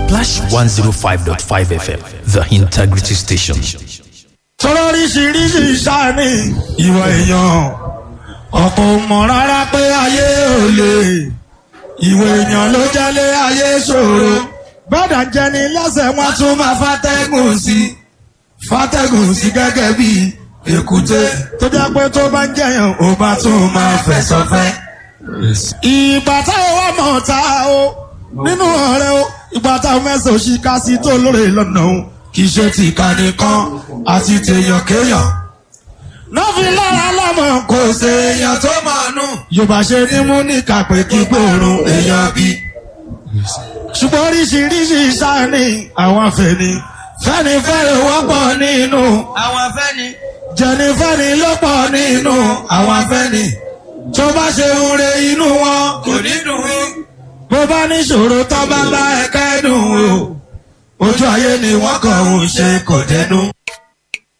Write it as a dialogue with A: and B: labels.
A: Splash 105.5 FM, the integrity station.
B: sọ̀rọ̀ oríṣiríṣi sáni ìwà èèyàn ọ̀pọ̀ ò mọ̀ rárá pé ayé ò lè ìwà èèyàn ló jẹ́lé ayé ṣòro gbọ́dọ̀ jẹni lẹ́sẹ̀ wọn tún máa fàtẹ́gùn sí fàtẹ́gùn sí gẹ́gẹ́ bí èkúté tó jẹ́ pé tó bá ń jẹyàn ó bá tún máa fẹ̀sọ̀ fẹ́. ìgbà táwọn wà mọ̀ ta o nínú ọ̀rẹ́ o ìgbà táwọn mẹ́sàn-án òṣì ká sí tó lóore lọ́nà o kì í ṣe tìka nìkan àti tèèyàn kéèyàn. nọ́ọ̀fì lára lọ́mọ kò ṣe èèyàn tó máa nù. yorùbá ṣe ní mú ní kàpé kí gbòòrùn èèyàn bí. ṣùgbọ́n oríṣiríṣi sáni àwọn afẹ́ni fẹ́ni fẹ́ni wọ́pọ̀ nínú
C: àwọn afẹ́ni.
B: jẹnifẹ́ni ló pọ̀ nínú àwọn afẹ́ni tó bá ṣe ń re inú wọn
C: kò ní dùn ún.
B: bó bá níṣòro tó bá bá ẹ kẹ́dùn o ojú ayé ni wọ́n kàn ń ṣe kò dẹnu.